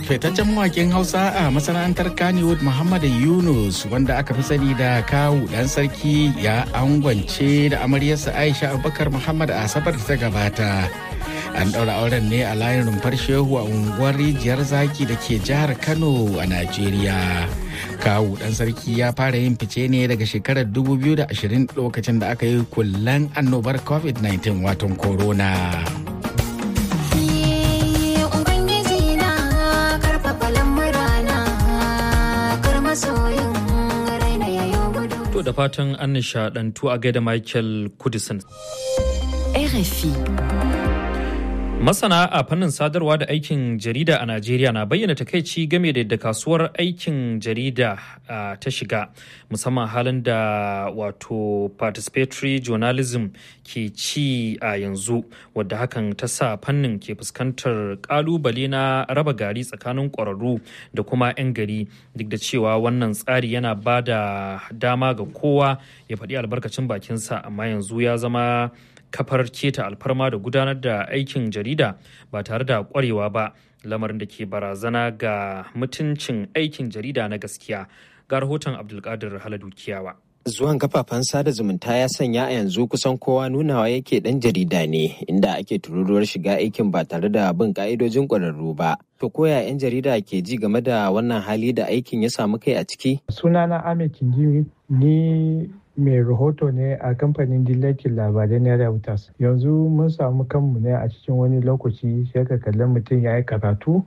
fitaccen mawakin hausa a masana'antar kannywood muhammad yunus wanda aka fi sani da kawu dan sarki ya angwance da amaryarsa aisha abubakar muhammad a asabar da ta gabata an ɗaura auren ne a layin rumfar shehu a unguwar rijiyar zaki da ke jihar kano a najeriya kawu dan sarki ya fara yin fice ne daga shekarar 2020 lokacin da aka yi kullen annobar covid-19 watan corona. To da fatan an nishadantu a gaida Michael Kudisin. RFI. Masana a fannin sadarwa da aikin jarida a Najeriya na bayyana takaici game da yadda kasuwar aikin jarida ta shiga musamman halin da wato participatory journalism ke ci a yanzu wadda hakan ta sa fannin ke fuskantar kalubale na raba gari tsakanin ƙwararru da kuma 'yan gari duk da cewa wannan tsari yana ba da dama ga kowa ya faɗi albarkacin bakinsa amma yanzu ya zama kafar keta alfarma da gudanar da aikin jarida ba tare da kwarewa ba lamarin da ke barazana ga mutuncin aikin jarida na gaskiya ga rahoton abdulkadir haladu kiyawa Zuwan kafafen sada zumunta ya sanya a yanzu kusan kowa nunawa yake dan jarida ne inda ake tururuwar shiga aikin ba tare da bin ka'idojin ƙwararru ba. To koya 'yan jarida ke ji game da wannan hali da aikin ya samu kai a ciki? Sunana Ahmed Kinjimi ni mai rahoto ne a kamfanin dillacin labarai na Reuters. Yanzu mun samu kanmu ne a cikin wani lokaci sai ka kalli mutum ya yi karatu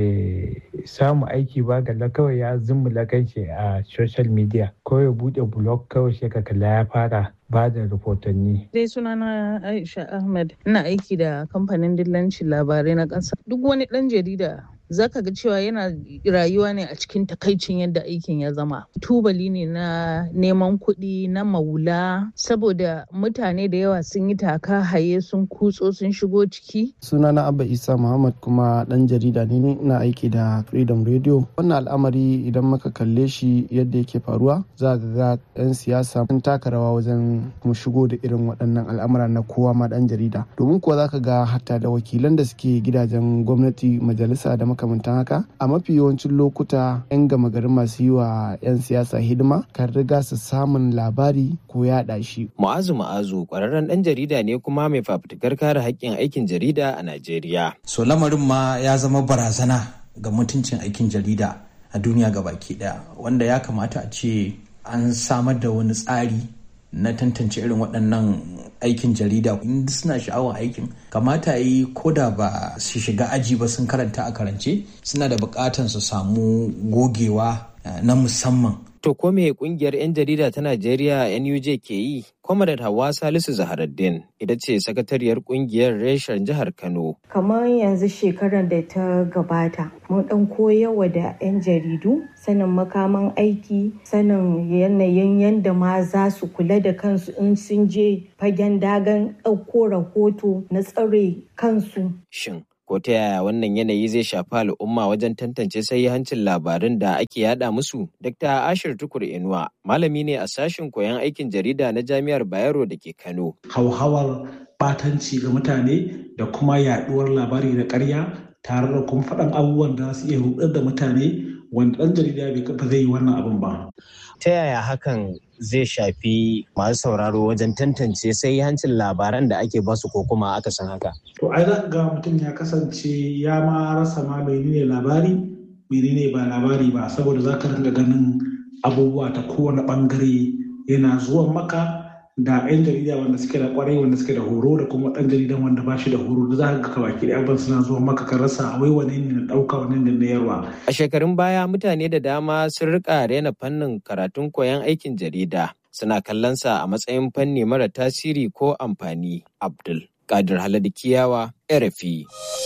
bai samu aiki ba galla kawai ya zummula kanshi a social media ko ya bude blog kawai sai ka kalla ya fara ba da rahotanni. Dai sunana Aisha Ahmed ina aiki da kamfanin dillancin labarai na ƙasa. Duk wani ɗan jarida zaka ga cewa yana rayuwa ne a cikin takaicin yadda aikin ya zama tubali ne na neman kuɗi na maula saboda mutane da yawa sun yi taka haye sun kutso sun shigo ciki sunana abba isa muhammad kuma ɗan jarida ne ina aiki da freedom radio wannan al'amari idan muka kalle shi yadda yake faruwa za ga ga 'yan siyasa sun taka rawa wajen mu shigo da irin waɗannan al'amura na kowa ma ɗan jarida domin kuwa zaka ga hatta da wakilan da suke gidajen gwamnati majalisa da makamantan haka a mafi yawancin lokuta 'yan gama garin masu yi wa 'yan siyasa hidima kan riga su samun labari ko yaɗa shi. Mu'azu Mu'azu ƙwararren ɗan jarida ne kuma mai fafutukar kare haƙƙin aikin jarida a Najeriya. So lamarin ma ya zama barazana ga mutuncin aikin jarida a duniya baki ɗaya wanda ya kamata a ce an samar da wani tsari na tantance irin waɗannan aikin jarida in suna sha'awar aikin kamata yi ko da ba su shiga aji ba sun karanta a karance suna da buƙatar su samu gogewa na musamman To ko me kungiyar 'yan jarida ta Najeriya NUJ ke yi? Kwamadat Hawa Salisu Zaharaddin ita ce sakatariyar kungiyar reshen jihar Kano. Kamar yanzu shekarar da ta gabata, mun ɗan koyawa da 'yan jaridu sanin makaman aiki, sanin yanayin yadda ma za su kula da kansu in sun je fagen dagan ɗauko rahoto na tsare kansu. Shin ko ta yaya wannan yanayi zai shafi al'umma wajen tantance hancin labarin da ake yada musu dr ashir tukur inuwa malami ne a sashen koyon aikin jarida na jami'ar bayero da ke kano hauhawar batanci ga mutane da kuma yaduwar labari da karya tare da kuma faɗan abubuwan da su iya rudar da mutane wanda ɗan jarida bai kafa zai yi wannan abin ba ta yaya hakan zai shafi masu sauraro wajen tantance sai hancin labaran da ake basu ko kuma aka san haka. To ai za ga mutum ya kasance ya ma rasa ma menene labari menene ba labari ba saboda za ka ringa ganin abubuwa ta kowane bangare yana zuwan maka da 'yan jarida wanda suke da kwarai wanda suke da horo da kuma ɗan jaridan wanda ba shi da horo da za ka ga baki da abin suna zuwa maka ka rasa wai wane ne na ɗauka wane ne na yarwa. A shekarun baya mutane da dama sun rika rena fannin karatun koyon aikin jarida suna kallon sa a matsayin fanni mara tasiri ko amfani. Abdul Kadir Haladu Kiyawa, RFI.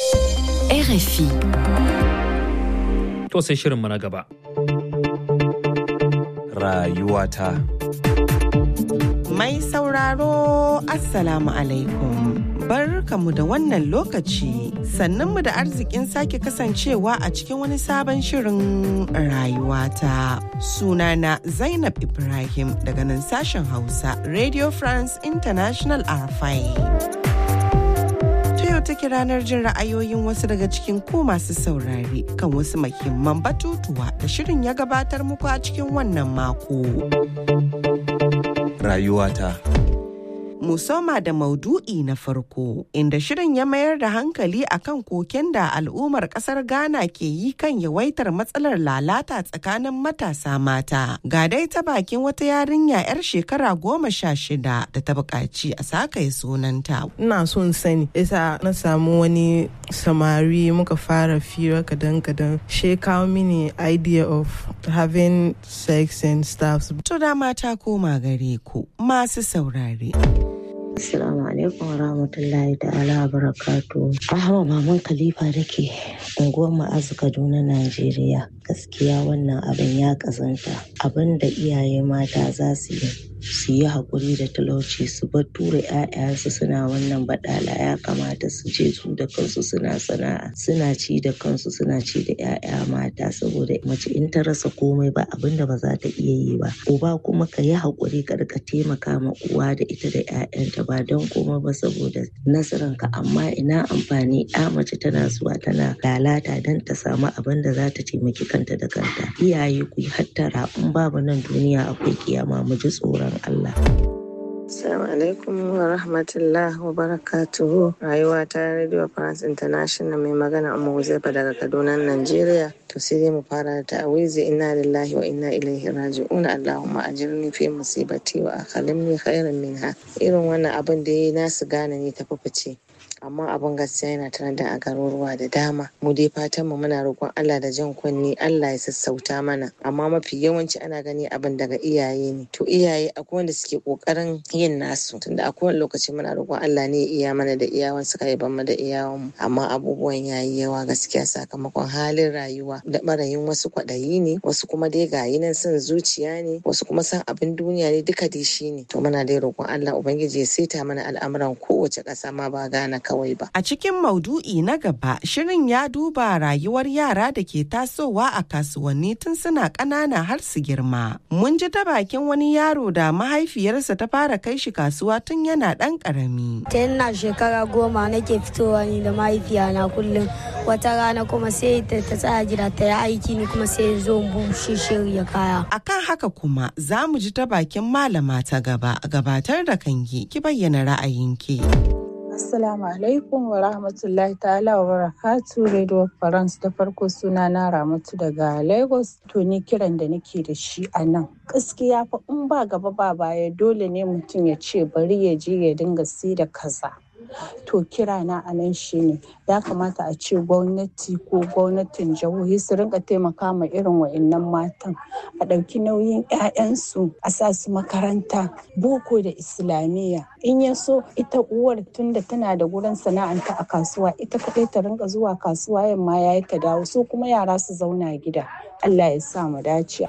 RFI. To sai shirin na gaba. Rayuwata. Mai sauraro Assalamu alaikum. Barkamu da wannan lokaci sannan mu da arzikin sake kasancewa a cikin wani sabon shirin rayuwata. Sunana Zainab Ibrahim daga nan sashen Hausa Radio France International RFI. take ranar jin ra'ayoyin wasu daga cikin ku masu saurare kan wasu muhimman batutuwa da shirin ya gabatar muku a cikin wannan mako. Rayuwata. Musoma da maudu'i na farko inda shirin ya mayar da hankali akan koken da al'ummar kasar Ghana ke yi kan yawaitar matsalar lalata tsakanin matasa mata. Ga dai ta bakin wata yarinya 'yar shekara goma sha shida da ta buƙaci a sakaye sunanta. Ina son sani, isa na samu wani samari muka fara fira kadan-kadan. She kawo mini idea of having sex and stuff. To da mata koma gare ku masu saurare. Assalamu alaikum wa rahmatullahi ta'ala wa barakatu. Ahmad Maman Khalifa da ke unguwar Ma'azu Kaduna, Najeriya. Gaskiya wannan abin ya kazanta. Abin da iyaye mata za su yi su yi haƙuri da talauci su bar tura 'ya'yansu suna wannan baɗala ya kamata su je su da kansu suna sana'a suna ci da kansu suna ci da 'ya'ya mata saboda mace in ta rasa komai ba abin da ba za ta iya yi ba uba kuma ka yi haƙuri ka rika taimaka ma uwa da ita da 'ya'yanta ba don komai ba saboda nasaranka amma ina amfani 'ya mace tana zuwa tana lalata don ta samu abin da za ta taimaki kanta da kanta iyaye ku yi hattara in babu nan duniya akwai kiyama mu ji tsoron Allah. Assalamu alaikum wa rahmatullah wa barakatuhu rayuwa ta Radio France International mai magana Umma Huzaifa daga Kaduna, Najeriya. To sai dai mu fara da ta'awizi inna lillahi wa inna ilaihi raji'un Allahumma ajirni fi musibati wa akhalimni khairan minha. Irin wannan abin da yayi nasu gane ne ta fice. amma abin gaskiya yana tare da a garuruwa da dama mu dai fatan mu muna roƙon Allah da jan kunni Allah ya sassauta mana amma mafi yawanci ana gani abin daga iyaye ne to iyaye akwai wanda suke kokarin yin nasu tunda akwai wani lokaci muna roƙon Allah ne ya iya mana da iyawan suka yi mu da iyawan mu amma abubuwan yayi yawa gaskiya sakamakon halin rayuwa da barayin wasu kwaɗayi ne wasu kuma dai gayi nan son zuciya ne wasu kuma san abin duniya ne duka dai shi ne to muna dai roƙon Allah ubangiji ya saita mana al'amuran kowace ƙasa ma ba gana kawai ba. A cikin maudu'i na gaba, shirin ya duba rayuwar yara da ke tasowa a kasuwanni tun suna ƙanana har su girma. Mun ji ta bakin wani yaro da mahaifiyarsa ta fara kai shi kasuwa tun yana ɗan ƙarami. Ta ina shekara goma nake fitowa ni da mahaifiyana kullum. Wata rana kuma sai ta tsaya gida ta yi aiki ni kuma sai zo bushe shirya kaya. Akan haka kuma za mu ji ta bakin malama ta gaba gabatar da kanki ki bayyana ra'ayinki. Assalamu alaikum wa rahmatullahi ta'ala wa barakatu Radio France da farko suna na Ramatu daga Lagos to ni kiran da nake da shi a nan. Gaskiya fa in ba gaba ba baya dole ne mutum ya ce bari ya je ya dinga si da kaza. To kira na a nan shi ne ya kamata a ce gwamnati ko gwamnatin jihohi su rinka taimaka ma irin wa'annan matan a ɗauki nauyin 'ya'yansu a sa su makaranta boko da islamiyya in ya so ita uwar tunda tana da gurin sana'anta a kasuwa ita kaɗai ta rinka zuwa kasuwa yamma ya ta dawo so kuma yara su zauna gida Allah ya sa mu dace.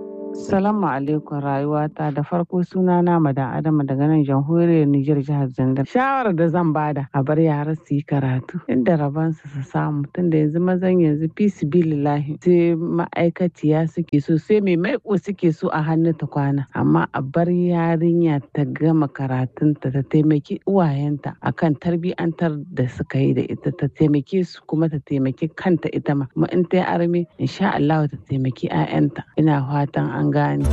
Salamu alaikum rayuwata da farko suna na madan Adama daga nan jamhuriyar Nijar jihar Zandar. Shawarar da zan bada a bar yara su yi karatu inda rabansu su samu tunda yanzu mazan yanzu fisi bilillahi sai ma'aikaciya suke so sai mai maiko suke so a hannu ta kwana amma a bar yarinya ta gama karatunta ta taimaki uwayenta akan tarbiyantar da suka yi da ita ta taimake su kuma ta taimaki kanta ita ma kuma in ta yi arme insha Allah ta taimaki 'ya'yanta ina fatan an gane.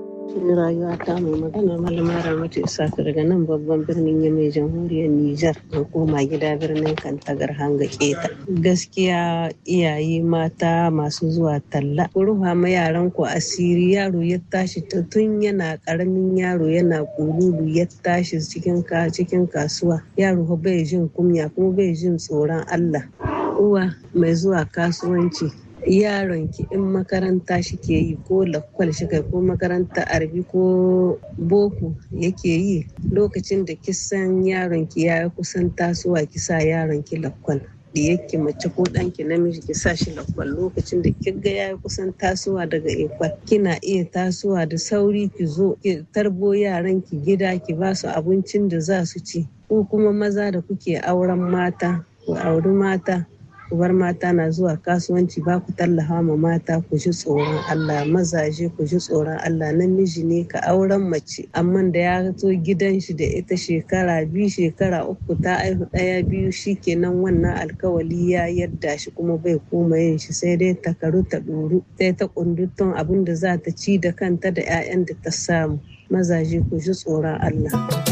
rayuwa ta mai magana malama ramatu isaka daga nan babban birnin yamai jamhuriyar nijar an koma gida birnin kantagar hanga keta gaskiya iyaye mata masu zuwa talla ku rufa ma yaran ku asiri yaro ya tashi tun yana karamin yaro yana kululu ya tashi cikin cikin kasuwa yaro bai jin kunya kuma bai jin tsoron allah uwa mai zuwa kasuwanci yaron ki in makaranta shi ke yi ko lakwal shi kai ko makaranta arbi ko boko yake yi lokacin da kisan yaron ki ya kusan tasowa ki sa yaron ki lakwal diyakki mace ko ɗanki namiji ki sa shi lakwal lokacin da kiga ya kusan tasowa daga ekwal kina iya tasowa da sauri ki zo ki tarbo yaran ki gida ki ba su abincin da za su ci ko kuma maza da kuke auren mata ku auri mata ku bar mata na zuwa kasuwanci ba ku tallafa ma mata ku ji tsoron Allah mazaje ku ji tsoron Allah namiji ne ka auren mace amma da ya zo gidan shi da ita shekara biyu shekara uku ta aihu ɗaya biyu shikenan wannan alkawali ya yadda shi kuma bai koma yin shi sai dai ta karu ta ɗoru sai ta kundutun abin da za ta ci da kanta da 'ya'yan da ta samu mazaje ku ji tsoron Allah.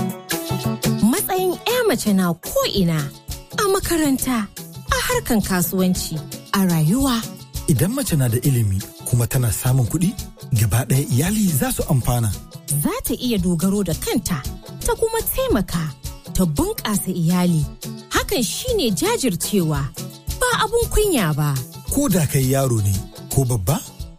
Matsayin 'ya mace na ko'ina a makaranta, a harkan kasuwanci, a rayuwa. Idan mace na da ilimi kuma tana samun kuɗi, gaba ɗaya iyali za su amfana. Za ta iya dogaro da kanta, ta kuma taimaka, ta bunƙasa iyali. Hakan shine jajircewa, ba abun kunya ba. Ko da kai yaro ne, ko babba,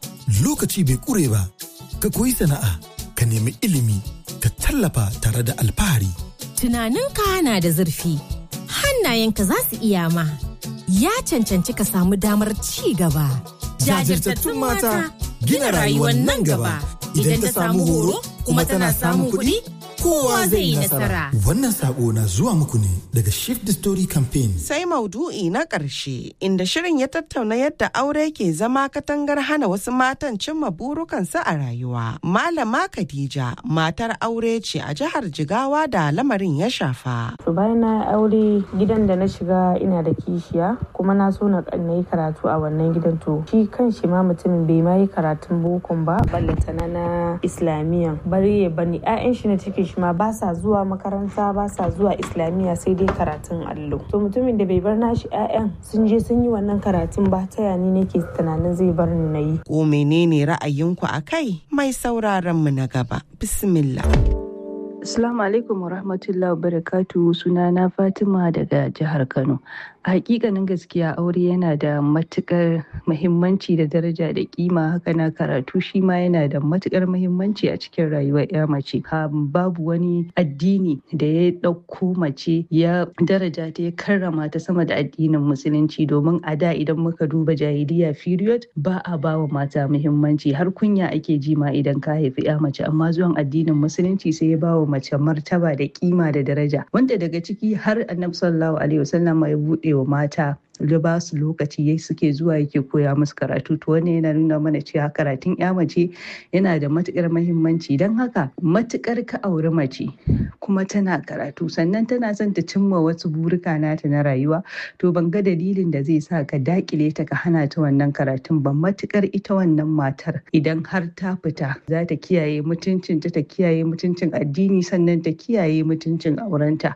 lokaci bai ƙure ba, ka koyi sana'a, ka nemi ilimi, ka tallafa tare da alfahari. Tunaninka na da zurfi, hannayenka za su iya ma. Ya cancanci ka samu damar ci gaba. Jajirtattun mata gina rayuwar nan gaba. Idan ta samu horo kuma tana samun kuɗi, kowa zai yi nasara. Wannan sako na zuwa muku ne daga Shift the Story Campaign. Sai maudu'i na ƙarshe inda shirin ya tattauna yadda aure ke zama katangar hana wasu matan cimma burukansu a rayuwa. Malama Khadija matar aure ce a jihar Jigawa da lamarin ya shafa. To bayan na aure gidan da na shiga ina da kishiya kuma na so na yi karatu a wannan gidan to shi kan shi ma mutumin bai ma yi karatun bokon ba ballantana na islamiyan bari ya bani 'ya'yan shi na cikin shi ma ba sa zuwa makaranta ba sa zuwa islamiyya sai dai karatun allo to mutumin da bai bar nashi 'ya'yan sun je sun yi wannan karatun ba ta yani nake tunanin zai bar ni na yi Ko menene ra'ayinku a kai mai sauraron mu na gaba. Bismillah. Assalamu alaikum wa rahmatullahi wa barakatu sunana Fatima daga jihar Kano. A hakikanin gaskiya aure yana da matukar muhimmanci da daraja da kima haka na karatu shi ma yana da matukar muhimmanci a cikin rayuwar ya mace. Babu wani addini da ya ɗauko mace ya daraja ta ya karrama ta sama da addinin musulunci domin a da idan muka duba jahiliya period ba a ba wa mata muhimmanci har kunya ake ji ma idan ka haifi ya mace amma zuwan addinin musulunci sai ya ba wa mace martaba da kima da daraja wanda daga ciki har annabi sallallahu alaihi wasallam ya bude wa mata ya ba su lokaci yai suke zuwa yake koya musu karatu to wannan yana nuna mana cewa karatun ya mace yana da matukar mahimmanci don haka matukar ka auri mace kuma tana karatu sannan tana son ta cimma wasu burika nata na rayuwa to ban ga dalilin da zai sa ka dakile ta ka hana ta wannan karatun ba matukar ita wannan matar idan har ta fita za ta kiyaye mutuncinta ta kiyaye mutuncin addini sannan ta kiyaye mutuncin aurenta.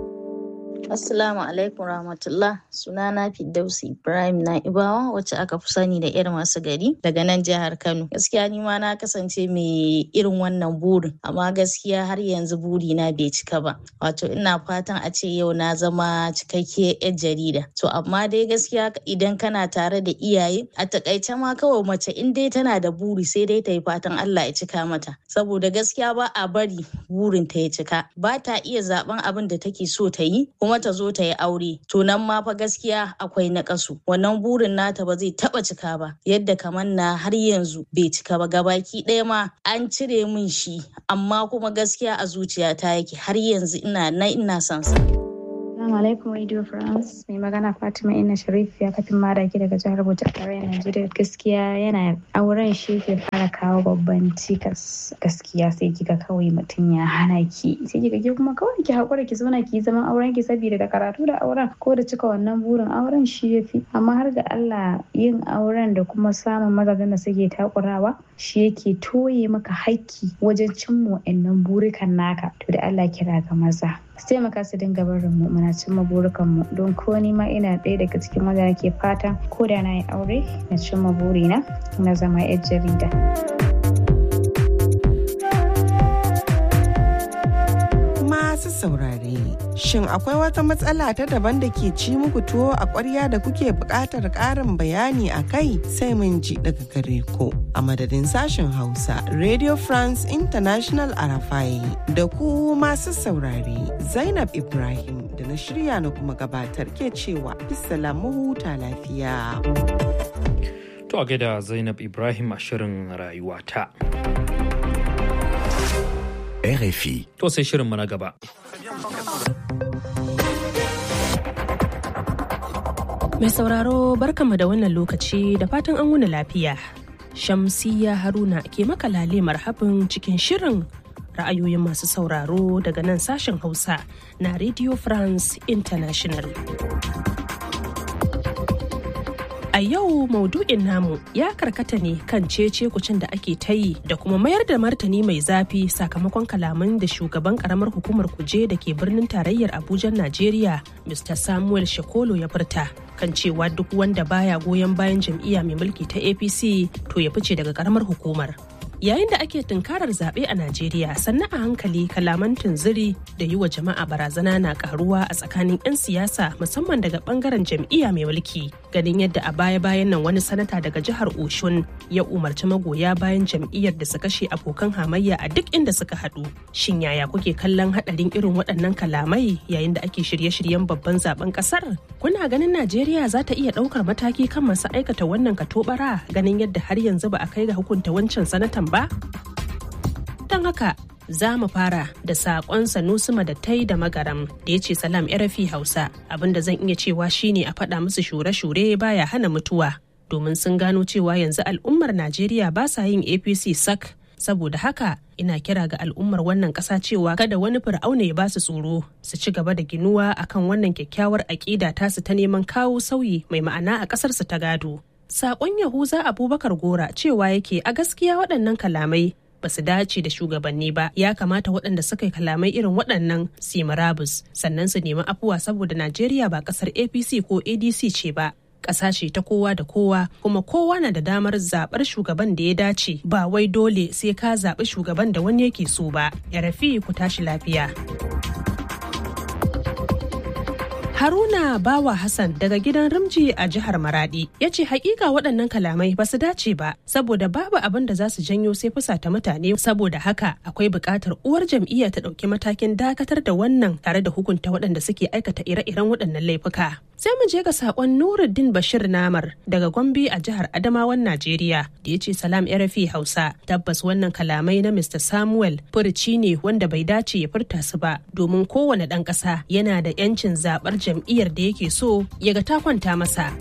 Assalamu alaikum rahmatullah sunana Firdausi Ibrahim Na'ibawa wacce aka fi sani da irin masu gari daga nan jihar Kano. Gaskiya ni ma na kasance mai irin wannan burin amma gaskiya har yanzu buri na bai cika ba. Wato ina fatan a ce yau na zama cikakkiyar 'yar jarida. To amma dai gaskiya idan kana tare da iyaye a takaice ma kawai mace in dai tana da buri sai dai ta yi fatan Allah ya cika mata. Saboda gaskiya ba a bari burin ta ya cika. Ba ta iya zaben abin da take so ta yi kuma ta zo ta yi aure to nan ma fa gaskiya akwai naƙasu wannan burin nata ba zai taba cika ba yadda kamar na har yanzu bai cika ba gabaki ɗaya ma an cire min shi amma kuma gaskiya a zuciyata yake har yanzu ina na ina son sa Assalamu alaikum Radio France. Mai magana Fatima Inna Sharif ya kafin maraki daga jihar Bauchi a tarayyar Najeriya. Gaskiya yana auren shi ke fara kawo babban cikas. Gaskiya sai kika kawai mutum ya hana ki. Sai kika ke kuma kawai ki haƙura ki zauna ki zaman auren ki saboda da karatu da auren ko da cika wannan burin auren shi ya fi. Amma har ga Allah yin auren da kuma samun mazajen da suke takurawa shi yake toye maka haƙƙi wajen cimma wa'annan burikan naka. To da Allah kira ga maza. su taimaka su dinga barin mu muna cimma burukan mu don ko ni ma ina ɗaya daga cikin wanda nake fata ko da na yi aure na cimma burina na zama yar jarida. Masu saurare, shin akwai wata matsala ta daban da ke ci muku tuwo a ƙwarya da kuke buƙatar ƙarin bayani a kai sai mun ji daga gare ku. A madadin sashen Hausa, Radio France International Arafai da ku masu saurare, Zainab Ibrahim da na shirya na kuma gabatar ke cewa bisala huta lafiya. To a gaida Zainab Ibrahim a shirin rayuwata. RFI. To sai shirinmu na gaba. Mai sauraro barkanmu da wannan lokaci da fatan an wuni lafiya. Shamsiya Haruna ke makalale marhabin cikin shirin ra'ayoyin masu sauraro daga nan sashen Hausa na Radio France International. A yau maudu'in namu ya karkata ne kan cece kucin da ake ta yi da kuma mayar da martani mai zafi sakamakon kalaman da shugaban karamar hukumar kuje da ke birnin tarayyar Abuja Najeriya Mr. Samuel Shekolo ya furta kan cewa duk wanda baya goyon bayan jam'iyya mai mulki ta APC to ya fice daga karamar hukumar. yayin da ake tunkarar zaɓe a Najeriya sannan a hankali kalaman tunziri da yi wa jama'a barazana na karuwa a tsakanin 'yan siyasa musamman daga bangaren jam'iyya mai mulki ganin yadda a baya-bayan nan wani sanata daga jihar Oshun ya umarci magoya bayan jam'iyyar da su kashe abokan hamayya a duk inda suka haɗu. Shin yaya kuke kallon haɗarin irin waɗannan kalamai yayin da ake shirye-shiryen babban zaben ƙasar? Kuna ganin Najeriya za ta iya ɗaukar mataki kan masu aikata wannan katobara ganin yadda har yanzu ba a kai ga hukunta wancan sanatan ba? Don haka za mu fara da saƙon Sanusi Madattai da Magaram da ya ce salam rafi Hausa abinda zan iya cewa shine a faɗa musu shure-shure baya hana mutuwa domin sun gano cewa yanzu al'ummar Najeriya ba sa yin APC sak saboda haka ina kira ga al'ummar wannan ƙasa cewa kada wani fir'auna ya ba su tsoro su ci gaba da ginuwa akan wannan kyakkyawar aƙida tasu ta neman kawo sauyi mai ma'ana a ƙasarsu ta gado. Saƙon Yahuza Abubakar Gora cewa yake a gaskiya waɗannan kalamai ba su dace da shugabanni ba ya kamata waɗanda suka yi kalamai irin waɗannan su marabus sannan su nemi afuwa saboda Najeriya ba ƙasar APC ko ADC ce ba. Ƙasa ce ta kowa da kowa kuma kowa na da damar zaɓar shugaban da ya dace ba wai dole sai ka zaɓi shugaban da wani yake so ba. Ya rafi ku tashi lafiya. Haruna Bawa Hassan daga gidan Rimji a jihar Maradi ya ce hakika waɗannan kalamai ba su dace ba saboda babu abin da za su janyo sai fusata mutane saboda haka akwai buƙatar uwar jam'iyya ta ɗauki matakin dakatar da wannan tare da hukunta waɗanda suke aikata ire-iren waɗannan laifuka. Sai mu je ga saƙon Nuruddin Bashir Namar daga Gombe a jihar Adamawan Najeriya da ya ce salam RFI Hausa tabbas wannan kalamai na Mr. Samuel furuci ne wanda bai dace ya furta su ba domin kowane ɗan ƙasa yana da 'yancin zaɓar jam'iyyar da yake so ya ga ta kwanta masa.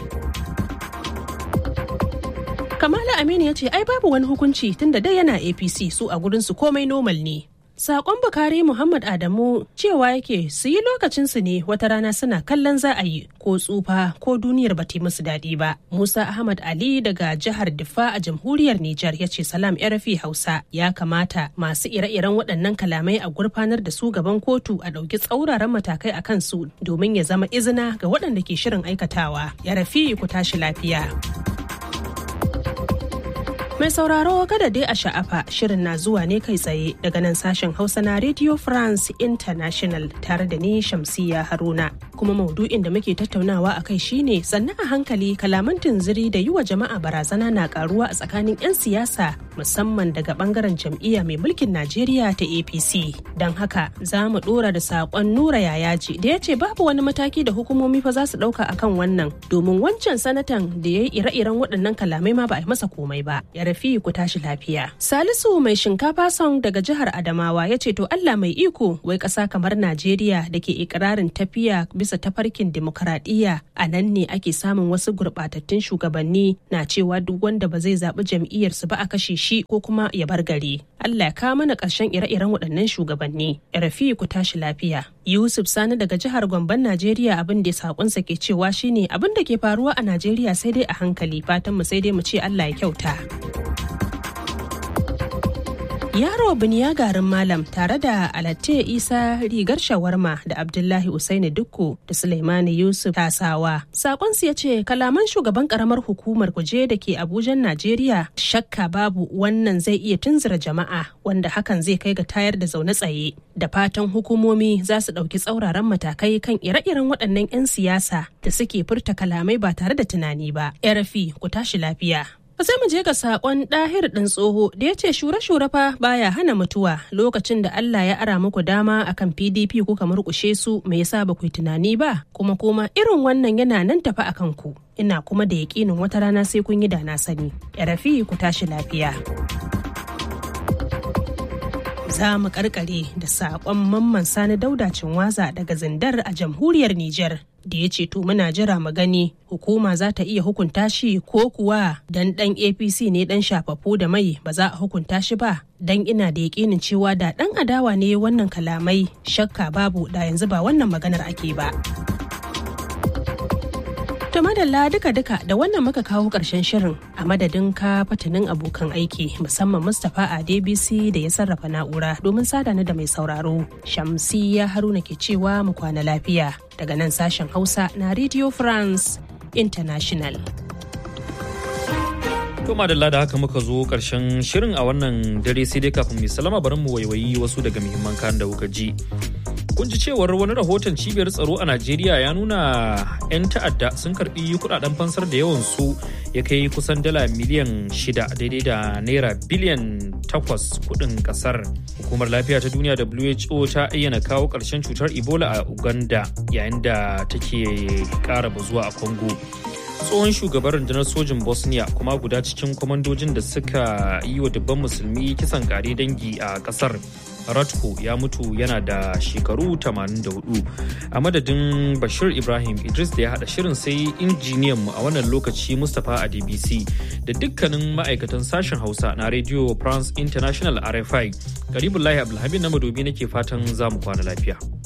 Kamala Aminu ya ce ai babu wani hukunci tunda dai yana APC su a gurinsu komai normal ne. Sakon Bukari Muhammad Adamu cewa yake su yi lokacinsu ne wata rana suna kallon za a yi ko tsufa ko duniyar ba musu daɗi ba. Musa Ahmad Ali daga jihar Diffa a jamhuriyar Nijar ya ce salam rafi Hausa ya kamata masu ire-iren waɗannan kalamai a gurfanar da su gaban kotu a ɗauki tsauraran matakai a kansu domin ya zama izina ga waɗanda ke shirin aikatawa. Ya rafi ku tashi lafiya. Mai sauraro kada dai a sha'afa shirin na zuwa ne kai tsaye daga nan sashen Hausa na Radio France International tare da ni Shamsiya Haruna. Kuma maudu'in da muke tattaunawa a kai shine sannan a hankali kalaman tunziri da yi wa jama'a barazana na karuwa a tsakanin 'yan siyasa musamman daga bangaren jam'iyya mai mulkin Najeriya ta APC. Don haka za mu dora da saƙon Nura Yayaji da ya ce babu wani mataki da hukumomi fa za su ɗauka akan wannan domin wancan sanatan da ya yi ire-iren waɗannan kalamai ma ba a yi masa komai ba. Ya rafi ku tashi lafiya. Salisu mai shinkafa song daga jihar Adamawa ya ce to Allah mai iko wai ƙasa kamar Najeriya da ke ikirarin tafiya bisa tafarkin demokaradiyya a nan ne ake samun wasu gurɓatattun shugabanni na cewa duk wanda ba zai zaɓi jam'iyyarsu ba a kashe shi ko kuma ya bar gari. Allah ya kawo mana ƙarshen ire-iren waɗannan shugabanni. Rafi ku tashi lafiya. Yusuf Sani daga jihar Gomban Najeriya abin da sakonsa ke cewa shine abin da ke faruwa a Najeriya sai dai a hankali fatan mu sai dai mu ce Allah ya kyauta. Yaro Biniya garin Malam tare da Alatte Isa rigar shawarma da Abdullahi Usaini Dukku da Suleimani Yusuf Tasawa. Sakonsu ya ce kalaman shugaban karamar hukumar kuje da ke Abuja Najeriya shakka babu wannan zai iya tunzura jama'a wanda hakan zai kai ga tayar da zaune tsaye. Da fatan hukumomi za su ɗauki tsauraran matakai kan ire-iren waɗannan 'yan siyasa da suke furta kalamai ba tare da tunani ba. Yarafi ku tashi lafiya. sai mu je ga sakon ɗahir ɗin tsoho da ya ce shure-shure fa baya hana mutuwa lokacin da Allah ya ara muku dama akan PDP kuka murƙushe su me yasa ba ku yi tunani ba kuma kuma irin wannan yana nan tafi akan ku ina kuma da yaƙinin wata rana sai kun yi da na sani ya rafi ku tashi lafiya. za mu karkare da saƙon mamman sani daudacin waza daga zindar a jamhuriyar Nijar da ya ce to muna jira mu gani hukuma za ta iya hukunta shi ko kuwa dan dan apc ne dan shafafu da mai ba za a hukunta shi ba dan ina da yakinin cewa da dan adawa ne wannan kalamai shakka babu da yanzu ba wannan maganar ake ba To madalla duka-duka da wannan muka kawo ƙarshen shirin a madadin ka fatanin abokan aiki musamman Mustapha a DBC da ya sarrafa na'ura domin sada ni da mai sauraro. Shamsiya Haruna ke cewa mu kwana lafiya daga nan sashen Hausa na Radio France International. To madalla da haka muka zo karshen shirin a wannan dare sai dai kafin mai salama bari mu waiwayi wasu daga muhimman kayan da kuka ji. Kun ji cewar wani rahoton cibiyar tsaro a Najeriya ya nuna 'yan ta'adda sun karbi kudaden fansar da yawan su ya kai kusan dala miliyan shida daidai da naira biliyan takwas kudin kasar. Hukumar lafiya ta duniya WHO ta ayyana kawo ƙarshen cutar Ebola a Uganda yayin da take ƙara bazuwa a Congo. tsohon shugaban rundunar sojin bosnia kuma guda cikin kwamandojin da suka yi wa dubban musulmi kisan kare dangi a kasar ratko ya mutu yana da shekaru 84 a madadin bashir ibrahim idris da ya hada shirin sai injiniyan mu a wannan lokaci mustapha a dbc da dukkanin ma'aikatan sashen hausa na radio france international rfi garibullahi abdulhamid na madobi nake fatan za mu kwana lafiya